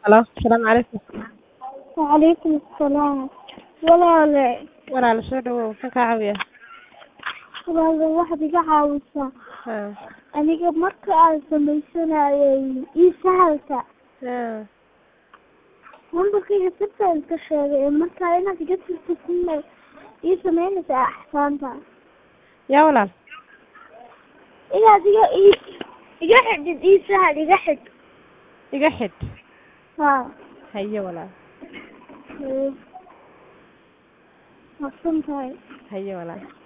Halo, asalaamu calaykum. Waalaikum asalaam. Walaale, Walaal soo dhawow, maxaan kaa caawiyaa? walaale waxaad iga caawisaa. Haa. Aniga marka aan sameysanayay ii-sahalka, Haa. lambarkayga sirtaan ka sheegay marka inaad iga tirtid kuna ii sameynaysaa axsaanta. Yaa walaal. Inaad iga ii iga xidhid ii-sahal iga xidh. Iga xidh. Haa. Haye walaal. Ee. Mahadsantahay. Haye walaal.